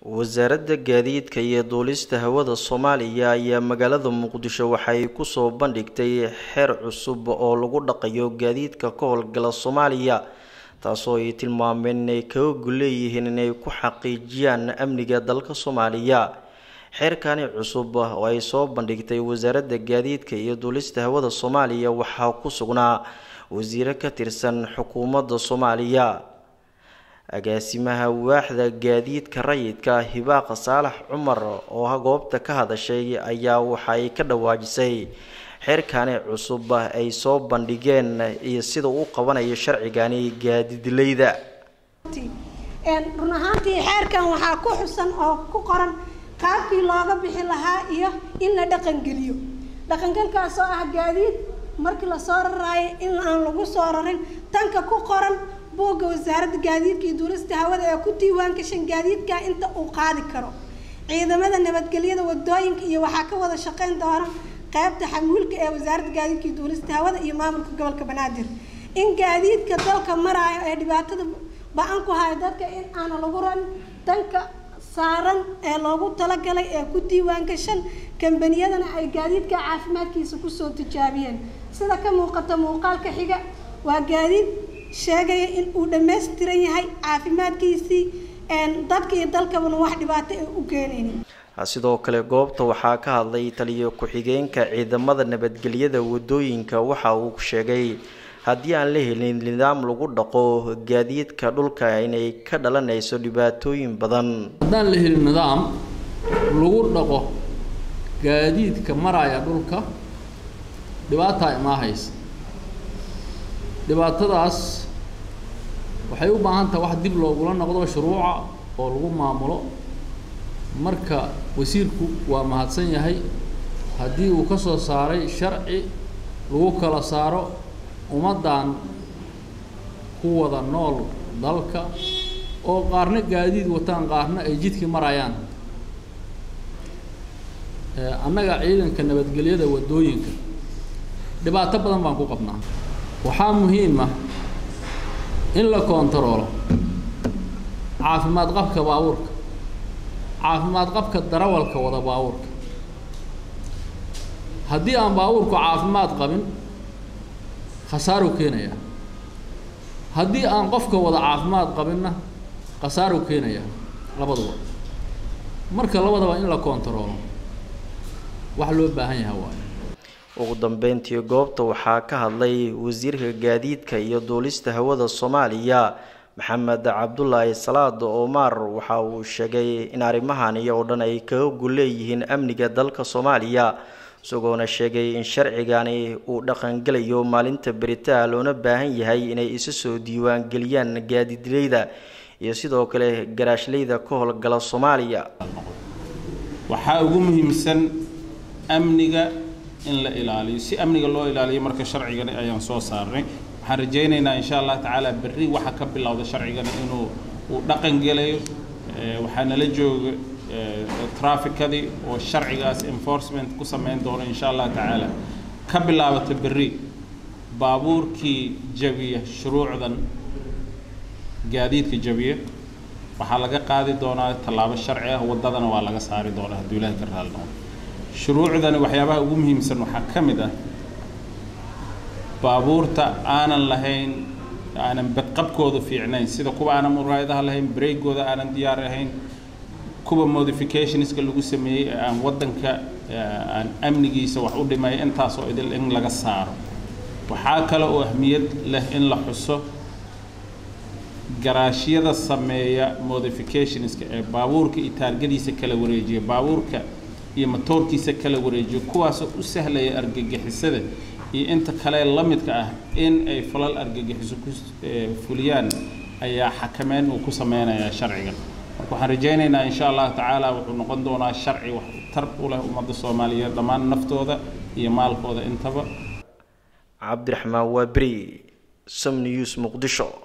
wasaaradda gaadiidka iyo duulista hawada soomaaliya ayaa magaalada muqdisho waxay kusoo bandhigtay xeer cusub oo lagu dhaqayo gaadiidka ka howlgala soomaaliya taasoo ay tilmaameen inay kaga gulleeyihiin inay ku xaqiijiyaan amniga dalka soomaaliya xeerkani cusub oo ay soo bandhigtay wasaaradda gaadiidka iyo duulista hawada soomaaliya waxaa ku sugnaa wasiiro ka tirsan xukuumadda soomaaliya agaasimaha waaxda gaadiidka rayidka hibaaqa saalax cumar oo goobta ka hadashay ayaa waxay ka dhawaajisay xeerkani cusub ay soo bandhigeen iyo sida uu qabanayo sharcigani gaadiidleyda run ahaantii xeerkan waxaa ku xusan oo ku qoran qaabkii looga bixi lahaa iyo in la dhaqangeliyo dhaqangelkaas oo ah gaadiid markii lasoo raraayo in aan lagu soo rarin tanka ku qoran buugga wasaaradda gaadiidka iyo duulista hawada ee ku diiwaan gashan gaadiidka inta uu qaadi karo ciidamada nabadgelyada wadooyinka iyo waxaa ka wada shaqeyn doona qaybta xamuulka ee wasaaradda gaadiidka iyo duulista hawada iyo maamulka gobolka banaadir in gaadiidka dalka maraayo ee dhibaatada ba-an ku hayo dadka in aana lagu rarin tanka saaran ee loogu talagalay ee ku diiwaan gashan kambaniyadana ay gaadiidka caafimaadkiisa kusoo tijaabiyeen sida ka muuqata muuqaalka xiga waa gaadiid sheegaya in uu dhammaystiran yahay caafimaadkiisii dadka iyo dalkabana wax dhibaato ay u keenaynin sidoo kale goobta waxaa ka hadlay taliyo ku-xigeenka ciidamada nabadgelyada wadooyinka waxa uu sheegay haddii aan la helin nidaam lagu dhaqo gaadiidka dhulka inay ka dhalanayso dhibaatooyin badan haddaan la helin nidaam lagu dhaqo gaadiidka maraya dhulka dhibaataa imaahaysa dhibaatadaas waxay u baahan tahay wax dib loogula noqdo shuruuca oo lagu maamulo marka wasiirku waa mahadsan yahay haddii uu ka soo saaray sharci lagu kala saaro ummaddan ku wada nool dalka oo qaarna gaadiid wataan qaarna ay jidkii marayaan annaga ciidanka nabadgelyada waddooyinka dhibaato badan baan ku qabnaa waxaa muhiim ah in la koontaroolo caafimaad qabka baabuurka caafimaad qabka darawalka wada baabuurka haddii aan baabuurku caafimaad qabin khasaaruu keenayaa haddii aan qofka wada caafimaad qabinna khasaaruu keenayaa labaduba marka labadaba in la koontaroolo wax loo baahan yaha waayo ugu dambeyntii goobta waxaa ka hadlay wasiirka gaadiidka iyo duulista hawada soomaaliya maxamed cabdulaahi salaad omar waxa uu sheegay in arrimahan iyo oo dhan ay kaga gulleeyihiin amniga dalka soomaaliya isagoona sheegay in sharcigani uu dhaqangelayo maalinta beritaa loona baahan yahay inay isu soo diiwaan geliyaan gaadiidleyda iyo sidoo kale garaashleyda ka howlgala soomaaliya waxaa ugu muhiimsan amniga in la ilaaliyo si amniga loo ilaaliyo marka sharcigani ayaan soo saarnay waxaan rajaynaynaa insha allah tacaala berri waxa ka bilowda sharcigani inuu uu dhaqan gelayo waxaa nala jooga traficadii oo sharcigaas enforcement ku samayn doono insha allah tacaala ka bilaabata berri baabuurkii jabiya shuruucdan gaadiidka jabiya waxaa laga qaadi doonaa tallaabo sharci ah waddadana waa laga saari doonaa hadduu ilaahi ka raali noqdo shuruucdani waxyaabaha ugu muhiimsan waxaa ka mid ah baabuurta aanan lahayn aanan badqabkooda fiicnayn sida kuwa aanan muraayadaha lahayn breegooda aanan diyaar ahayn kuwa modificationska lagu sameeyey ee aan waddanka aan amnigiisa wax u dhimay intaasoo idil in laga saaro waxaa kale oo ahmiyad leh in la xuso garaashyada sameeya modificationska ee baabuurka iyo taargadiisa kala wareejiya baabuurka iyo matoorkiisa kala wareejiyo kuwaasoo u sahlaya argagixisada iyo inta kale la midka ah in ay falal argagixiso ku fuliyaan ayaa xakameyn uu ku sameynayaa sharcigan marka waxaan rajaynaynaa insha allahu tacaala wuxuu noqon doonaa sharci wax tar u leh ummadda soomaaliyeed dhammaan naftooda iyo maalkooda intaba cabdiraxmaan waaberi som news muqdisho